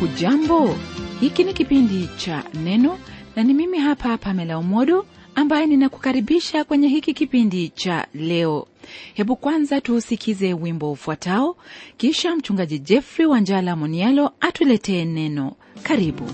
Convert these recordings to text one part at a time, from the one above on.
hujambo hiki ni kipindi cha neno na ni mimi hapa pamela umodo ambaye ninakukaribisha kwenye hiki kipindi cha leo hebu kwanza tuusikize wimbo ufuatao kisha mchungaji jeffrey wanjala monialo atuletee neno karibu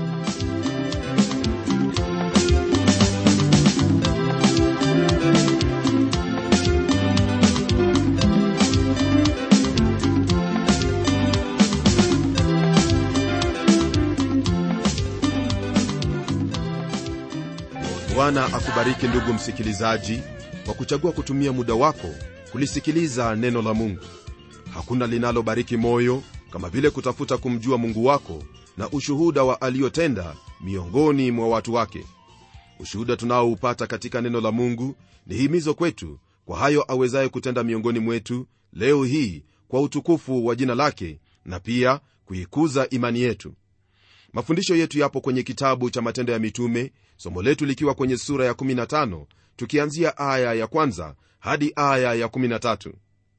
bwana akubariki ndugu msikilizaji kwa kuchagua kutumia muda wako kulisikiliza neno la mungu hakuna linalobariki moyo kama vile kutafuta kumjua mungu wako na ushuhuda wa aliyotenda miongoni mwa watu wake ushuhuda tunaoupata katika neno la mungu ni himizo kwetu kwa hayo awezaye kutenda miongoni mwetu leo hii kwa utukufu wa jina lake na pia kuikuza imani yetu mafundisho yetu yapo kwenye kitabu cha matendo ya mitume somo letu likiwa kwenye sura ya 15 tukianzia aya ya kwanza hadi aya ya 13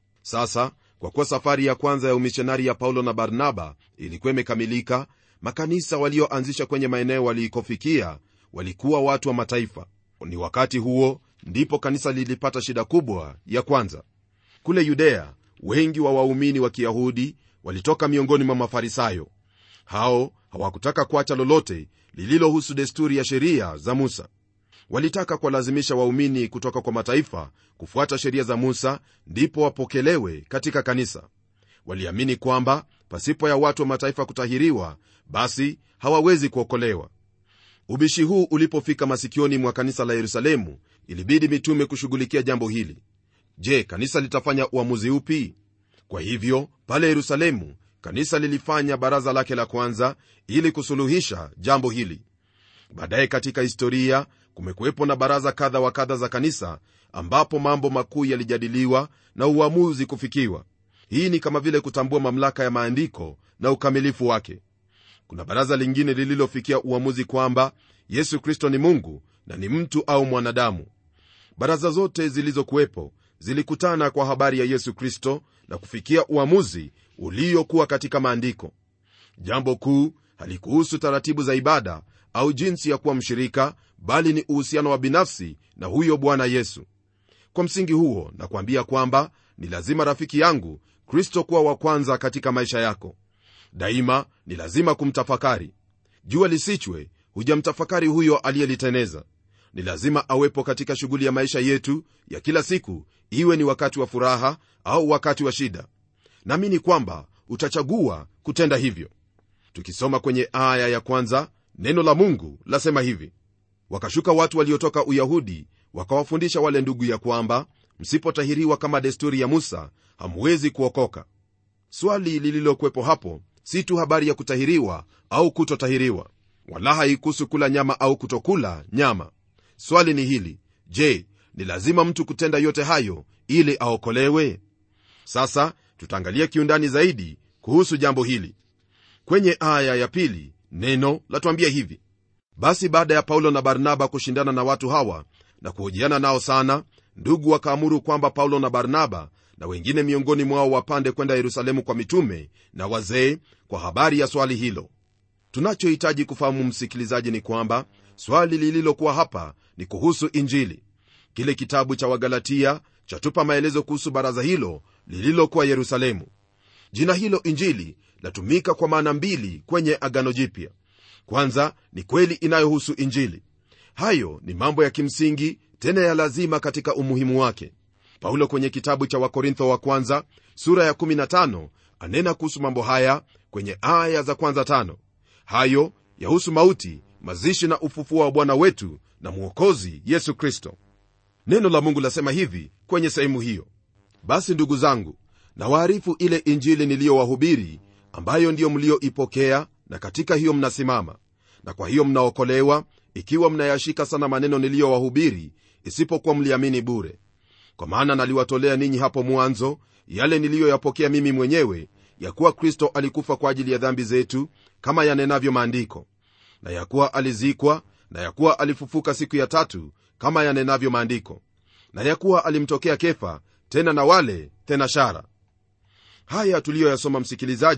sasa kwa kuwa safari ya kwanza ya umishonari ya paulo na barnaba ilikuwa imekamilika makanisa walioanzisha kwenye maeneo walikofikia walikuwa watu wa mataifa ni wakati huo ndipo kanisa lilipata shida kubwa ya kwanza kule yudea wengi wa waumini wa kiyahudi walitoka miongoni mwa mafarisayo hao hawakutaka kuacha lolote lililohusu desturi ya sheria za musa walitaka kuwalazimisha waumini kutoka kwa mataifa kufuata sheria za musa ndipo wapokelewe katika kanisa waliamini kwamba pasipo ya watu wa mataifa kutahiriwa basi hawawezi kuokolewa ubishi huu ulipofika masikioni mwa kanisa la yerusalemu ilibidi mitume kushughulikia jambo hili je kanisa litafanya uamuzi upi kwa hivyo pale yerusalemu kanisa lilifanya baraza lake la kwanza ili kusuluhisha jambo hili baadaye katika historia kumekuwepo na baraza kadha wa kadha za kanisa ambapo mambo makuu yalijadiliwa na uamuzi kufikiwa hii ni kama vile kutambua mamlaka ya maandiko na ukamilifu wake kuna baraza lingine lililofikia uamuzi kwamba yesu kristo ni mungu na ni mtu au mwanadamu baraza zote zilizokuwepo zilikutana kwa habari ya yesu kristo na kufikia uamuzi uliokuwa katika maandiko jambo kuu halikuhusu taratibu za ibada au jinsi ya kuwa mshirika bali ni uhusiano wa binafsi na huyo bwana yesu kwa msingi huo nakwambia kwamba ni lazima rafiki yangu kristo kuwa wa kwanza katika maisha yako daima ni lazima kumtafakari jua lisichwe hujamtafakari huyo aliyeliteneza ni lazima awepo katika shughuli ya maisha yetu ya kila siku iwe ni wakati wa furaha au wakati wa shida naamini kwamba utachagua kutenda hivyo tukisoma kwenye aya ya kwanza neno la mungu lasema hivi wakashuka watu waliotoka uyahudi wakawafundisha wale ndugu ya kwamba msipotahiriwa kama desturi ya musa hamwezi kuokoka swali lililokuwepo hapo si tu habari ya kutahiriwa au kutotahiriwa wala haikuhusu kula nyama au kutokula nyama swali ni hili je ni lazima mtu kutenda yote hayo ili aokolewe sasa tutaangalia kiundani zaidi kuhusu jambo hili kwenye aya ya pili neno latuambia hivi basi baada ya paulo na barnaba kushindana na watu hawa na kuhojiana nao sana ndugu wakaamuru kwamba paulo na barnaba na wengine miongoni mwao wapande kwenda yerusalemu kwa mitume na wazee kwa habari ya swali hilo tunachohitaji kufahamu msikilizaji ni kwamba swali lililokuwa hapa ni kuhusu injili kile kitabu cha wagalatia chatupa maelezo kuhusu baraza hilo lililokuwa yerusalemu jina hilo injili latumika kwa maana mbili kwenye agano jipya kwanza ni kweli inayohusu injili hayo ni mambo ya kimsingi tena ya lazima katika umuhimu wake paulo kwenye kitabu cha wakorintho wa kwanza sura ya 15 anena kuhusu mambo haya kwenye aya za kwanza tano hayo yahusu mauti mazishi na ufufuo wa bwana wetu na mwokozi yesu kristo neno la mungu lasema hivi kwenye sehemu hiyo basi ndugu zangu na waarifu ile injili niliyowahubiri ambayo ndiyo mlioipokea na katika hiyo mnasimama na kwa hiyo mnaokolewa ikiwa mnayashika sana maneno niliyowahubiri isipokuwa mliamini bure kwa maana naliwatolea ninyi hapo mwanzo yale niliyoyapokea mimi mwenyewe ya kuwa kristo alikufa kwa ajili ya dhambi zetu kama yanenavyo maandiko na ya kuwa alizikwa na ya kuwa alifufuka siku ya tatu kama yanenavyo maandiko na ya kuwa alimtokea kefa tena na wale tena shara haya tuliyoyasoma msikilizaji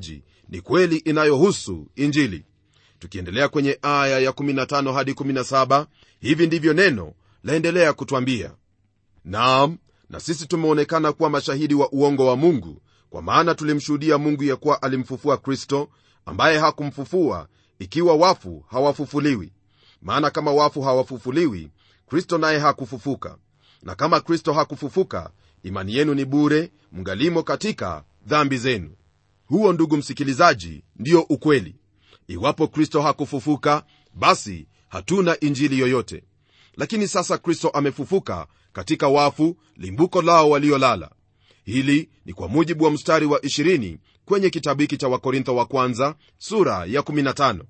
ni kweli inayohusu injili tukiendelea kwenye aya ya 15 hadi 17 hivi ndivyo neno laendelea kutwambia naam na sisi tumeonekana kuwa mashahidi wa uongo wa mungu kwa maana tulimshuhudia mungu ya kuwa alimfufua kristo ambaye hakumfufua ikiwa wafu hawafufuliwi maana kama wafu hawafufuliwi kristo naye hakufufuka na kama kristo hakufufuka imani yenu ni bure mngalimo katika dhambi zenu huo ndugu msikilizaji ndiyo ukweli iwapo kristo hakufufuka basi hatuna injili yoyote lakini sasa kristo amefufuka katika wafu limbuko lao waliolala hili ni kwa mujibu wa mstari wa 20 kwenye kitabu hiki cha wakorintho wa kwanza sura ya 15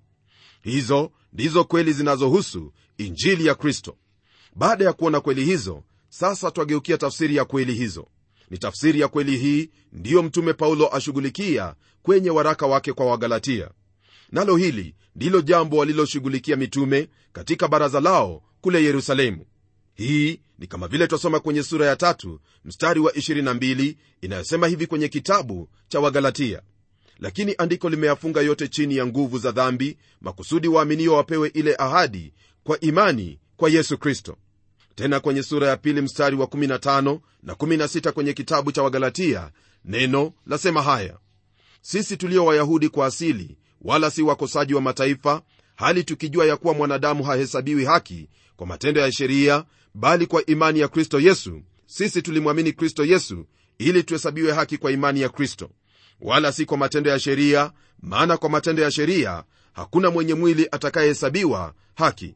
hizo ndizo kweli zinazohusu injili ya kristo baada ya kuona kweli hizo sasa twageukia tafsiri ya kweli hizo ni tafsiri ya kweli hii ndiyo mtume paulo ashughulikia kwenye waraka wake kwa wagalatia nalo hili ndilo jambo waliloshughulikia mitume katika baraza lao kule yerusalemu hii ni kama vile twasoma kwenye sura ya tatu mstari wa 22 inayosema hivi kwenye kitabu cha wagalatia lakini andiko limeyafunga yote chini ya nguvu za dhambi makusudi waaminio wapewe ile ahadi kwa imani kwa yesu kristo tena kwenye sura ya pili mstari wa 15 na 16 kwenye kitabu cha wagalatia neno lasema haya sisi tulio wayahudi kwa asili wala si wakosaji wa mataifa hali tukijua ya kuwa mwanadamu hahesabiwi haki kwa matendo ya sheria bali kwa imani ya kristo yesu sisi tulimwamini kristo yesu ili tuhesabiwe haki kwa imani ya kristo wala si kwa matendo ya sheria maana kwa matendo ya sheria hakuna mwenye mwili atakayehesabiwa haki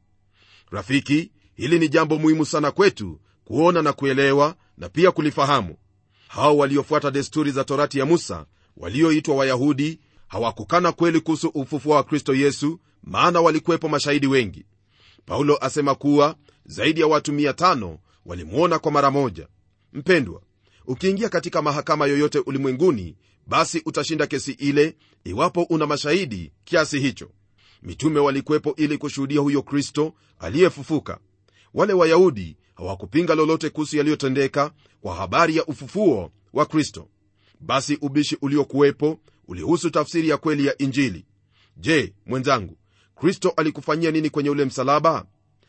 rafiki hili ni jambo muhimu sana kwetu kuona na kuelewa na pia kulifahamu hao waliofuata desturi za torati ya musa walioitwa wayahudi hawakukana kweli kuhusu ufufuo wa kristo yesu maana walikuwepo mashahidi wengi paulo asema kuwa zaidi ya watu 500 walimwona kwa mara moja mpendwa ukiingia katika mahakama yoyote ulimwenguni basi utashinda kesi ile iwapo una mashahidi kiasi hicho mitume walikuwepo ili kushuhudia huyo kristo aliyefufuka wale wayahudi hawakupinga lolote kuhusu yaliyotendeka kwa habari ya ufufuo wa kristo basi ubishi uliokuwepo ulihusu tafsiri ya kweli ya injili je mwenzangu kristo alikufanyia nini kwenye ule msalaba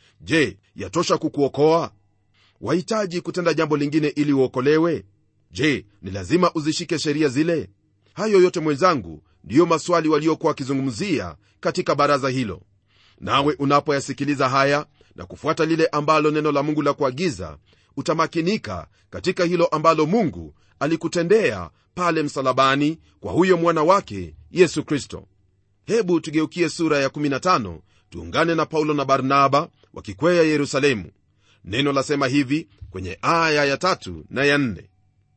je yatosha kukuokoa wahitaji kutenda jambo lingine ili uokolewe je ni lazima uzishike sheria zile hayo yote mwenzangu ndiyo maswali waliokuwa wakizungumzia katika baraza hilo nawe unapoyasikiliza haya na kufuata lile ambalo neno la mungu la kuagiza utamakinika katika hilo ambalo mungu alikutendea pale msalabani kwa huyo mwana wake yesu kristo hebu tugeukie sura ya 15 tuungane na paulo na barnaba wakikwea yerusalemu neno lasema hivi kwenye aya ya tatu na ya nne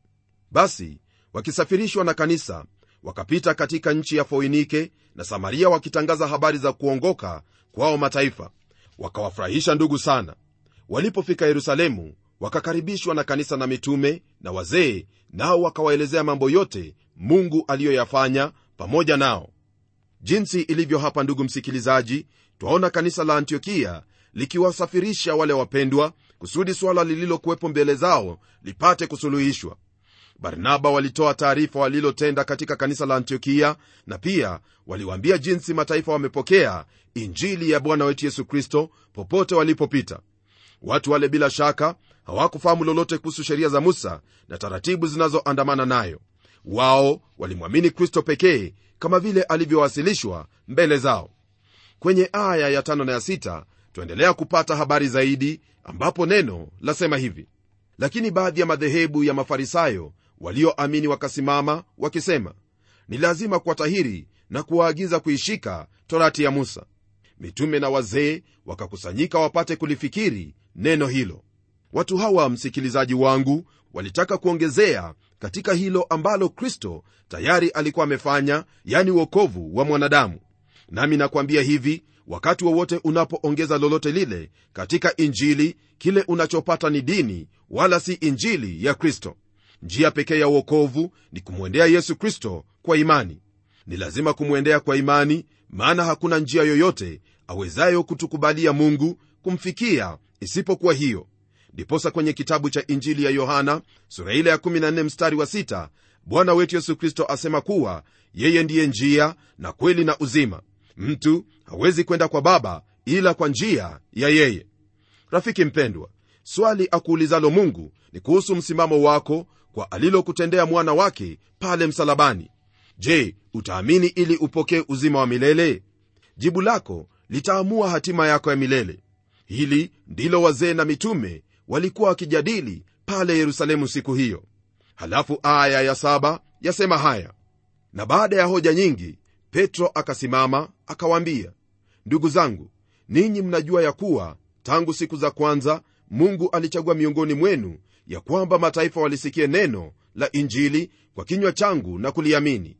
basi wakisafirishwa na kanisa wakapita katika nchi ya foinike na samaria wakitangaza habari za kuongoka kwao mataifa wakawafurahisha ndugu sana walipofika yerusalemu wakakaribishwa na kanisa na mitume na wazee nao wakawaelezea mambo yote mungu aliyoyafanya pamoja nao jinsi ilivyo hapa ndugu msikilizaji twaona kanisa la antiokia likiwasafirisha wale wapendwa kusudi swala lililokuwepo mbele zao lipate kusuluhishwa barnaba walitoa taarifa walilotenda katika kanisa la antiokia na pia waliwaambia jinsi mataifa wamepokea injili ya bwana wetu yesu kristo popote walipopita watu wale bila shaka hawakufahamu lolote kuhusu sheria za musa na taratibu zinazoandamana nayo wao walimwamini kristo pekee kama vile alivyowasilishwa mbele zao kwenye aya ya tano na ya sita twaendelea kupata habari zaidi ambapo neno lasema hivi lakini baadhi ya madhehebu ya mafarisayo walioamini wakasimama wakisema ni lazima kuwatahiri na kuwaagiza kuishika torati ya musa mitume na wazee wakakusanyika wapate kulifikiri neno hilo watu hawa msikilizaji wangu walitaka kuongezea katika hilo ambalo kristo tayari alikuwa amefanya yani uokovu wa mwanadamu nami nakwambia hivi wakati wowote unapoongeza lolote lile katika injili kile unachopata ni dini wala si injili ya kristo njia pekee ya uokovu ni kumwendea yesu kristo kwa imani ni lazima kumwendea kwa imani maana hakuna njia yoyote awezayo kutukubalia mungu kumfikia isipokuwa hiyo ndiposa kwenye kitabu cha injili ya yohana sura ile ya 14 mstari wa 6 bwana wetu yesu kristo asema kuwa yeye ndiye njia na kweli na uzima mtu hawezi kwenda kwa baba ila kwa njia ya yeye rafiki mpendwa swali akuulizalo mungu ni kuhusu msimamo wako kwa alilokutendea mwana wake pale msalabani je utaamini ili upokee uzima wa milele jibu lako litaamua hatima yako ya milele hili ndilo wazee na mitume walikuwa wakijadili pale yerusalemu siku hiyo halafu aya ya saba yasema haya na baada ya hoja nyingi petro akasimama akawaambia ndugu zangu ninyi mnajua ya kuwa tangu siku za kwanza mungu alichagua miongoni mwenu ya kwamba mataifa walisikie neno la injili kwa kinywa changu na kuliamini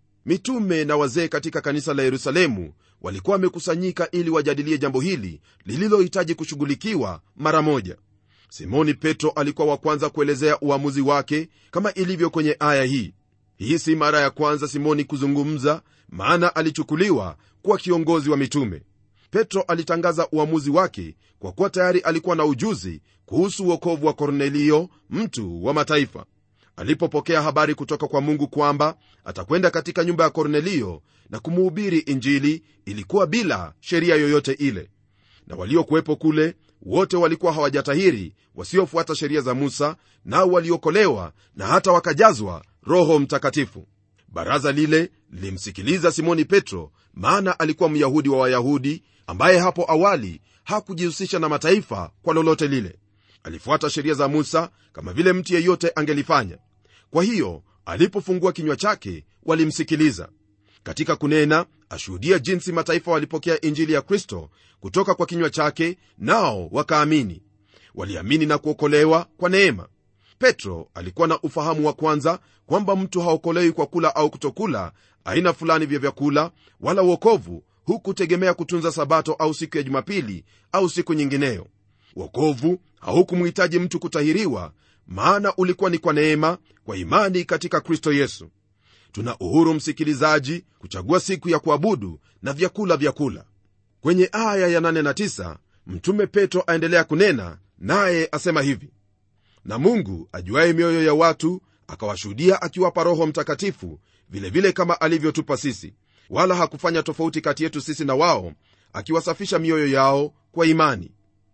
mitume na wazee katika kanisa la yerusalemu walikuwa wamekusanyika ili wajadilie jambo hili lililohitaji kushughulikiwa mara moja simoni petro alikuwa wa kwanza kuelezea uamuzi wake kama ilivyo kwenye aya hii hii si mara ya kwanza simoni kuzungumza maana alichukuliwa kuwa kiongozi wa mitume petro alitangaza uamuzi wake kwa kuwa tayari alikuwa na ujuzi kuhusu uokovu wa kornelio mtu wa mataifa alipopokea habari kutoka kwa mungu kwamba atakwenda katika nyumba ya kornelio na kumuhubiri injili ilikuwa bila sheria yoyote ile na waliokuwepo kule wote walikuwa hawajatahiri wasiofuata sheria za musa nao waliokolewa na hata wakajazwa roho mtakatifu baraza lile lilimsikiliza simoni petro maana alikuwa myahudi wa wayahudi ambaye hapo awali hakujihusisha na mataifa kwa lolote lile alifuata sheria za musa kama vile mtu yeyote angelifanya kwa hiyo alipofungua kinywa chake walimsikiliza katika kunena ashuhudia jinsi mataifa walipokea injili ya kristo kutoka kwa kinywa chake nao wakaamini waliamini na kuokolewa kwa neema petro alikuwa na ufahamu wa kwanza kwamba mtu haokolewi kwa kula au kutokula aina fulani vya vyakula wala uokovu hukutegemea kutunza sabato au siku ya jumapili au siku nyingineyo wokovu haukumhitaji mtu kutahiriwa maana ulikuwa ni kwa neema kwa imani katika kristo yesu tuna uhuru msikilizaji kuchagua siku ya kuabudu na vyakula vyakula kwenye aya ya 8 na 9 mtume petro aendelea kunena naye asema hivi na mungu ajuaye mioyo ya watu akawashuhudia akiwapa roho mtakatifu vilevile vile kama alivyotupa sisi wala hakufanya tofauti kati yetu sisi na wao akiwasafisha mioyo yao kwa imani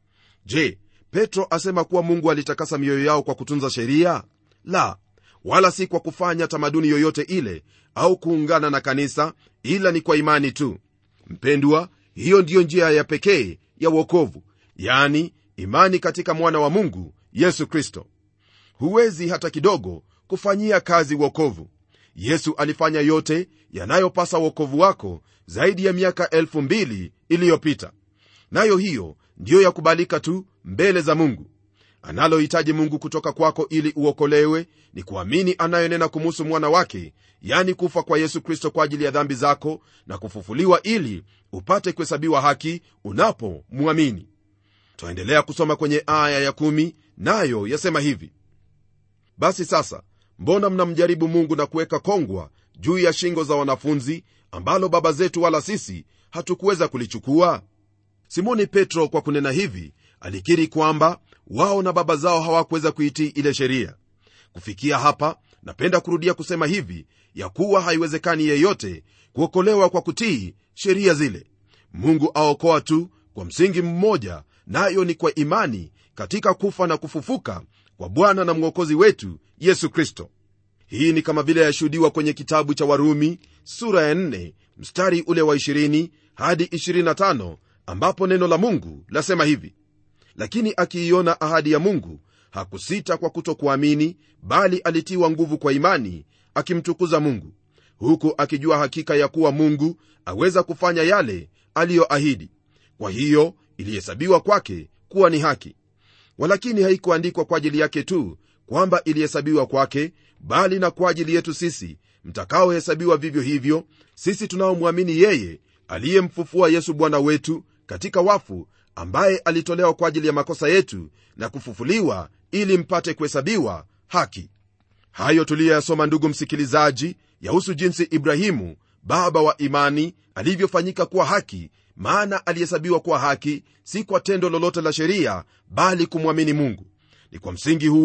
je petro asema kuwa mungu alitakasa mioyo yao kwa kutunza sheria la wala si kwa kufanya tamaduni yoyote ile au kuungana na kanisa ila ni kwa imani tu mpendwa hiyo ndiyo njia ya pekee ya uokovu yani imani katika mwana wa mungu yesu kristo huwezi hata kidogo kufanyia kazi uokovu yesu alifanya yote yanayopasa uokovu wako zaidi ya miaka elfu mbili iliyopita nayo hiyo ndiyo yakubalika tu mbele za mungu analohitaji mungu kutoka kwako ili uokolewe ni kuamini anayonena kumuhusu mwana wake yani kufa kwa yesu kristo kwa ajili ya dhambi zako na kufufuliwa ili upate kuhesabiwa haki unapomwamini twaendelea kusoma kwenye aya ya kumi, nayo yasema hivi basi sasa mbona mnamjaribu mungu na kuweka kongwa juu ya shingo za wanafunzi ambalo baba zetu wala sisi hatukuweza kulichukua simoni petro kwa kunena hivi alikiri kwamba wao na baba zao hawakuweza kuitii ile sheria kufikia hapa napenda kurudia kusema hivi ya kuwa haiwezekani yeyote kuokolewa kwa kutii sheria zile mungu aokoa tu kwa msingi mmoja nayo ni kwa imani katika kufa na kufufuka kwa bwana na mwokozi wetu yesu kristo hii ni kama vile yashuhudiwa kwenye kitabu cha warumi sura ya 4 mstari ule wa 20 hadi 25 ambapo neno la mungu lasema hivi lakini akiiona ahadi ya mungu hakusita kwa kutokuamini bali alitiwa nguvu kwa imani akimtukuza mungu huku akijua hakika ya kuwa mungu aweza kufanya yale aliyoahidi kwa hiyo ilihesabiwa kwake kuwa ni haki walakini haikuandikwa kwa ajili yake tu kwamba ilihesabiwa kwake bali na kwa ajili yetu sisi mtakaohesabiwa vivyo hivyo sisi tunaomwamini yeye aliyemfufua yesu bwana wetu katika wafu ambaye alitolewa kwa ajili ya makosa yetu na kufufuliwa ili mpate kuhesabiwa haki hayo tuliyoyasoma ndugu msikilizaji yahusu jinsi ibrahimu baba wa imani alivyofanyika kuwa haki maana alihesabiwa kuwa haki si kwa tendo lolote la sheria bali kumwamini mungu ni kwa msingi huo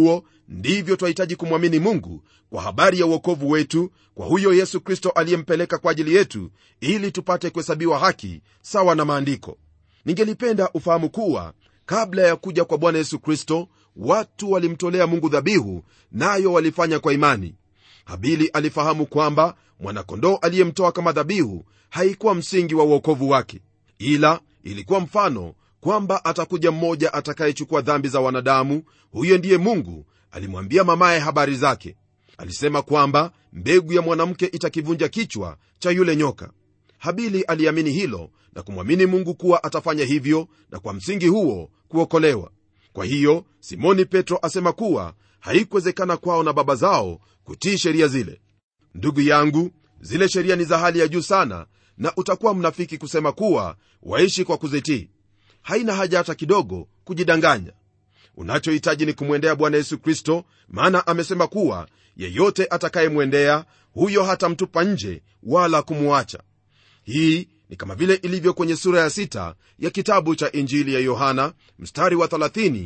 ndivyo twahitaji kumwamini mungu kwa habari ya uokovu wetu kwa huyo yesu kristo aliyempeleka kwa ajili yetu ili tupate kuhesabiwa haki sawa na maandiko ningelipenda ufahamu kuwa kabla ya kuja kwa bwana yesu kristo watu walimtolea mungu dhabihu nayo walifanya kwa imani habili alifahamu kwamba mwanakondoo aliyemtoa kama dhabihu haikuwa msingi wa uokovu wake ila ilikuwa mfano kwamba atakuja mmoja atakayechukua dhambi za wanadamu huyo ndiye mungu alimwambia mamaye habari zake alisema kwamba mbegu ya mwanamke itakivunja kichwa cha yule nyoka habili aliamini hilo na kumwamini mungu kuwa atafanya hivyo na kwa msingi huo kuokolewa kwa hiyo simoni petro asema kuwa haikuwezekana kwao na baba zao kutii sheria zile ndugu yangu zile sheria ni za hali ya juu sana na utakuwa mnafiki kusema kuwa waishi kwa kuzitii haina haja hata kidogo kujidanganya unachohitaji ni kumwendea bwana yesu kristo maana amesema kuwa yeyote atakayemwendea huyo hatamtupa nje wala kumwacha hii ni kama vile ilivyo kwenye sura ya sita ya kitabu cha injili ya yohana mstari wa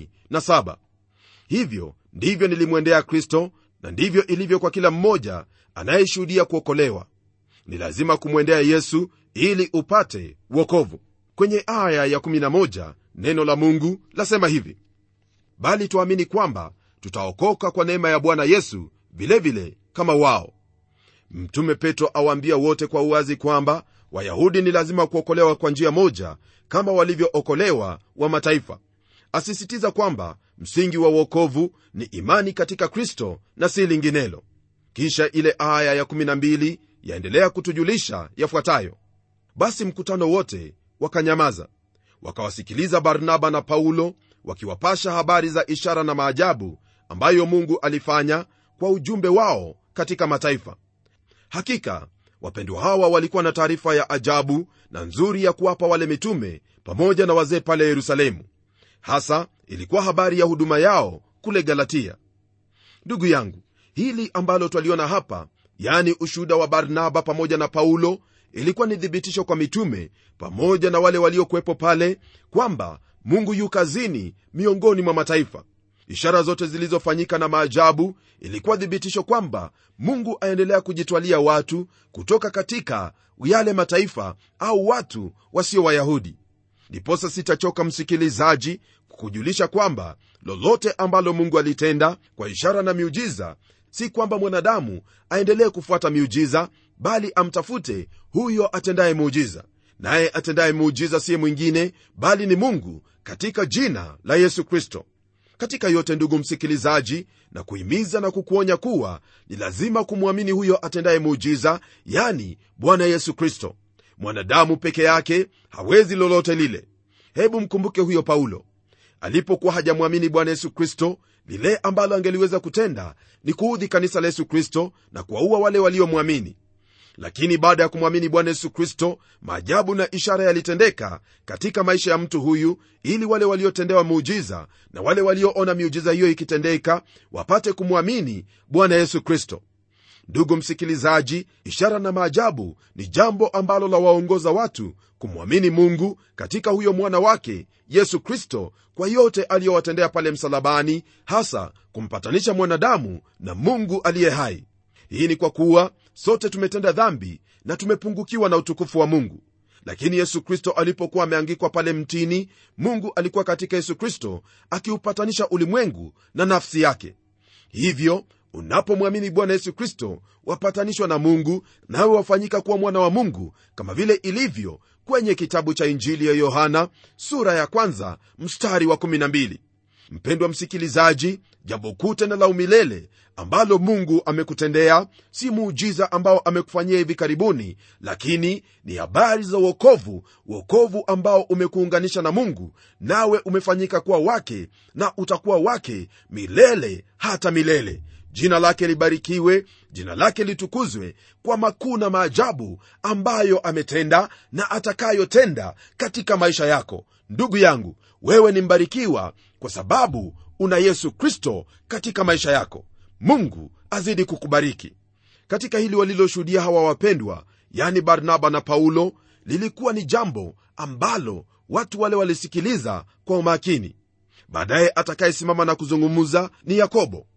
37 hivyo ndivyo nilimwendea kristo na ndivyo ilivyo kwa kila mmoja anayeshuhudia kuokolewa ni lazima kumwendea yesu ili upate wokovu kwenye aya ya 11 neno la mungu lasema hivi bali tuamini kwamba tutaokoka kwa neema ya bwana yesu vilevile vile kama wao mtume petro awaambia wote kwa uwazi kwamba wayahudi ni lazima kuokolewa kwa njia moja kama walivyookolewa wa mataifa asisitiza kwamba msingi wa uokovu ni imani katika kristo na si linginelo kisha ile aya ya12 yaendelea kutujulisha yafuatayo basi mkutano wote wakanyamaza wakawasikiliza barnaba na paulo wakiwapasha habari za ishara na maajabu ambayo mungu alifanya kwa ujumbe wao katika mataifa hakika wapendwa hawa walikuwa na taarifa ya ajabu na nzuri ya kuwapa wale mitume pamoja na wazee pale yerusalemu hasa ilikuwa habari ya huduma yao kule galatia ndugu yangu hili ambalo twaliona hapa yani ushuhuda wa barnaba pamoja na paulo ilikuwa ni thibitisho kwa mitume pamoja na wale waliokuwepo pale kwamba mungu yu kazini miongoni mwa mataifa ishara zote zilizofanyika na maajabu ilikuwa thibitisho kwamba mungu aendelea kujitwalia watu kutoka katika yale mataifa au watu wasio wayahudi ndiposa sitachoka msikilizaji kukujulisha kwamba lolote ambalo mungu alitenda kwa ishara na miujiza si kwamba mwanadamu aendelee kufuata miujiza bali amtafute huyo atendaye muujiza naye atendaye muujiza siye mwingine bali ni mungu katika jina la yesu kristo katika yote ndugu msikilizaji na kuhimiza na kukuonya kuwa ni lazima kumwamini huyo atendaye muujiza yani bwana yesu kristo mwanadamu peke yake hawezi lolote lile hebu mkumbuke huyo paulo alipokuwa hajamwamini bwana yesu kristo lile ambalo angeliweza kutenda ni kuudhi kanisa la yesu kristo na kuwaua wale waliomwamini lakini baada ya kumwamini bwana yesu kristo maajabu na ishara yalitendeka katika maisha ya mtu huyu ili wale waliotendewa muujiza na wale walioona miujiza hiyo ikitendeka wapate kumwamini bwana yesu kristo ndugu msikilizaji ishara na maajabu ni jambo ambalo la waongoza watu kumwamini mungu katika huyo mwana wake yesu kristo kwa yote aliyowatendea pale msalabani hasa kumpatanisha mwanadamu na mungu aliye hai hii ni kwa kuwa sote tumetenda dhambi na tumepungukiwa na utukufu wa mungu lakini yesu kristo alipokuwa ameangikwa pale mtini mungu alikuwa katika yesu kristo akiupatanisha ulimwengu na nafsi yake hivyo unapomwamini bwana yesu kristo wapatanishwa na mungu nawe wafanyika kuwa mwana wa mungu kama vile ilivyo kwenye kitabu cha injili ya yohana sura ya kwanza mstari wa 12 mpendwa msikilizaji jambo kuu tena la umilele ambalo mungu amekutendea si muujiza ambao amekufanyia hivi karibuni lakini ni habari za uokovu uokovu ambao umekuunganisha na mungu nawe umefanyika kuwa wake na utakuwa wake milele hata milele jina lake libarikiwe jina lake litukuzwe kwa makuu na maajabu ambayo ametenda na atakayotenda katika maisha yako ndugu yangu wewe ni mbarikiwa kwa sababu una yesu kristo katika maisha yako mungu azidi kukubariki katika hili waliloshuhudia hawa wapendwa yani barnaba na paulo lilikuwa ni jambo ambalo watu wale walisikiliza kwa umakini baadaye atakayesimama na kuzungumza ni yakobo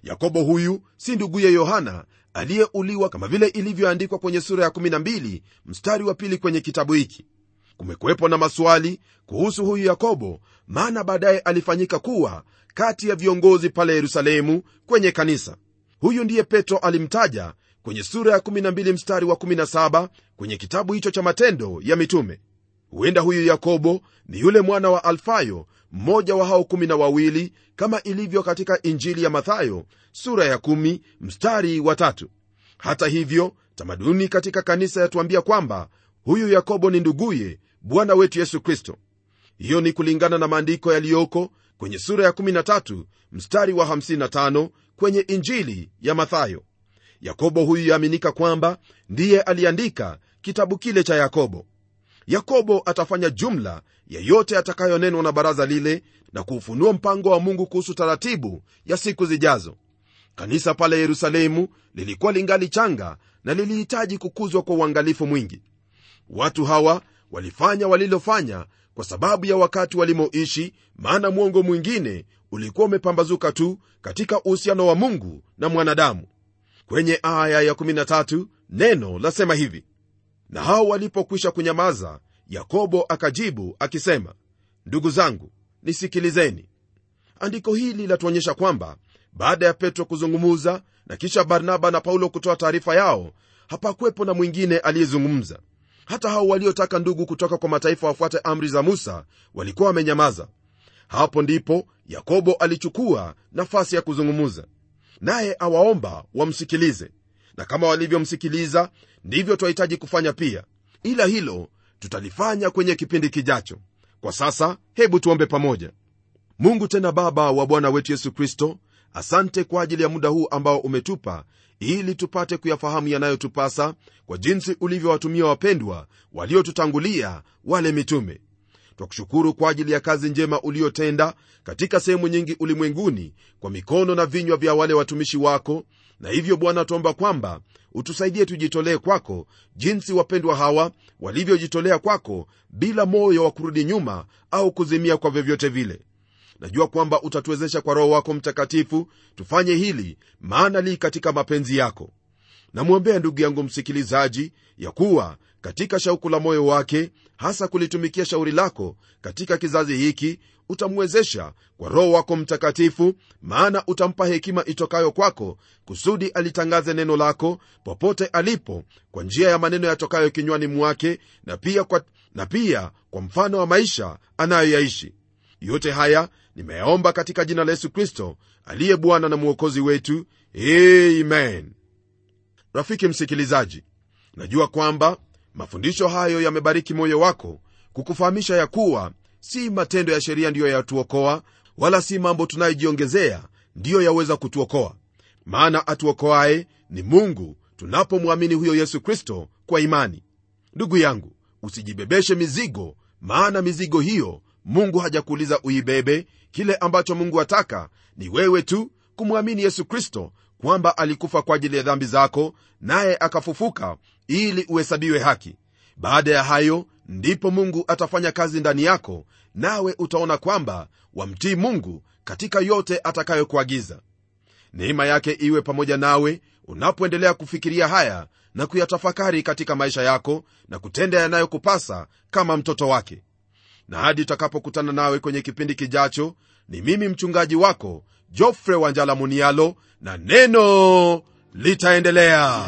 yakobo huyu si nduguye yohana aliyeuliwa kama vile ilivyoandikwa kwenye sura ya 12 mstari wa pili kwenye kitabu hiki kumekuwepo na maswali kuhusu huyu yakobo maana baadaye alifanyika kuwa kati ya viongozi pale yerusalemu kwenye kanisa huyu ndiye petro alimtaja kwenye sura ya 12 mstari wa 17 kwenye kitabu hicho cha matendo ya mitume huenda huyu yakobo ni yule mwana wa alfayo mmoja wa hao kumi na wawili kama ilivyo katika injili ya mathayo sura ya 1 mstari wa tatu hata hivyo tamaduni katika kanisa yatuambia kwamba huyu yakobo ni nduguye bwana wetu yesu kristo hiyo ni kulingana na maandiko yaliyoko kwenye sura ya 13 mstari wa 55 kwenye injili ya mathayo yakobo huyu yaaminika kwamba ndiye aliandika kitabu kile cha yakobo yakobo atafanya jumla ya yote atakayonenwa na baraza lile na kuufunua mpango wa mungu kuhusu taratibu ya siku zijazo kanisa pale yerusalemu lilikuwa lingali changa na lilihitaji kukuzwa kwa uangalifu mwingi watu hawa walifanya walilofanya kwa sababu ya wakati walimoishi maana mwongo mwingine ulikuwa umepambazuka tu katika uhusiano wa mungu na mwanadamu kwenye aya ya 13 neno lasema hivi na hao walipokwisha kunyamaza yakobo akajibu akisema ndugu zangu nisikilizeni andiko hili latuonyesha kwamba baada ya petro kuzungumuza na kisha barnaba na paulo kutoa taarifa yao hapakuwepo na mwingine aliyezungumza hata hao waliotaka ndugu kutoka kwa mataifa wafuate amri za musa walikuwa wamenyamaza hapo ndipo yakobo alichukua nafasi ya kuzungumuza naye awaomba wamsikilize na kama walivyomsikiliza ndivyo twahitaji kufanya pia ila hilo tutalifanya kwenye kipindi kijacho kwa sasa hebu tuombe pamoja mungu tena baba wa bwana wetu yesu kristo asante kwa ajili ya muda huu ambao umetupa ili tupate kuyafahamu yanayotupasa kwa jinsi ulivyowatumia wapendwa waliotutangulia wale mitume twakushukuru kwa ajili ya kazi njema uliotenda katika sehemu nyingi ulimwenguni kwa mikono na vinywa vya wale watumishi wako na hivyo bwana tuomba kwamba utusaidie tujitolee kwako jinsi wapendwa hawa walivyojitolea kwako bila moyo wa kurudi nyuma au kuzimia kwa vyovyote vile najua kwamba utatuwezesha kwa roho wako mtakatifu tufanye hili maana li katika mapenzi yako namwombea ndugu yangu msikilizaji ya kuwa katika shauku la moyo wake hasa kulitumikia shauri lako katika kizazi hiki utamwezesha kwa roho wako mtakatifu maana utampa hekima itokayo kwako kusudi alitangaze neno lako popote alipo kwa njia ya maneno yatokayo kinywani mwake na pia kwa, na pia kwa mfano wa maisha anayoyaishi yote haya nimeyaomba katika jina la yesu kristo aliye bwana na mwokozi wetu amen rafiki msikilizaji najua kwamba mafundisho hayo yamebariki moyo wako kukufahamisha ya kuwa si matendo ya sheria ndiyo yatuokoa wala si mambo tunayojiongezea ndiyo yaweza kutuokoa maana atuokoaye ni mungu tunapomwamini huyo yesu kristo kwa imani ndugu yangu usijibebeshe mizigo maana mizigo hiyo mungu hajakuuliza uibebe kile ambacho mungu ataka ni wewe tu kumwamini yesu kristo kwamba alikufa kwa ajili ya dhambi zako naye akafufuka ili uhesabiwe haki baada ya hayo ndipo mungu atafanya kazi ndani yako nawe utaona kwamba wamtii mungu katika yote atakayokuagiza neema yake iwe pamoja nawe unapoendelea kufikiria haya na kuyatafakari katika maisha yako na kutenda yanayokupasa kama mtoto wake na hadi tutakapokutana nawe kwenye kipindi kijacho ni mimi mchungaji wako jofre wanjala munialo na neno litaendelea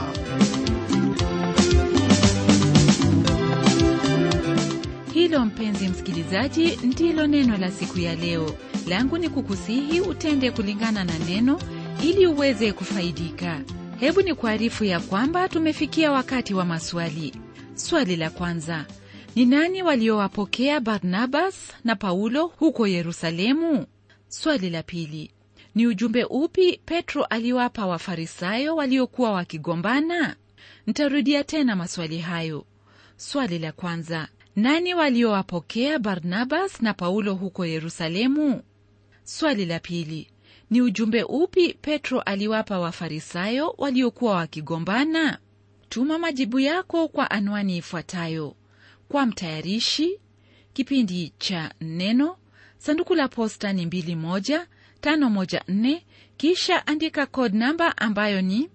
hilo mpenzi msikilizaji ndilo neno la siku ya leo langu ni kukusihi utende kulingana na neno ili uweze kufaidika hebu ni kuarifu ya kwamba tumefikia wakati wa maswali swali la kwanza ni nani waliowapokea barnabas na paulo huko yerusalemu swali la pili ni ujumbe upi petro aliwapa wafarisayo waliokuwa wakigombana ntarudia tena maswali hayo swali la kwanza nani waliowapokea barnabas na paulo huko yerusalemu swali la pili ni ujumbe upi petro aliwapa wafarisayo waliokuwa wakigombana tuma majibu yako kwa anwani ifuatayo kwa mtayarishi kipindi cha neno sanduku la posta ni 21 514 kisha andika code namba ambayo ni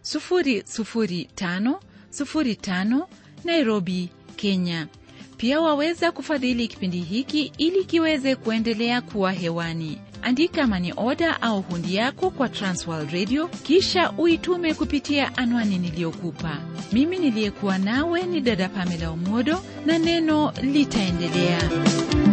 00505 nairobi kenya pia waweza kufadhili kipindi hiki ili kiweze kuendelea kuwa hewani andika mani oda au hundi yako kwa transworld radio kisha uitume kupitia anwani niliyokupa mimi niliyekuwa nawe ni dada pamela umodo na neno litaendelea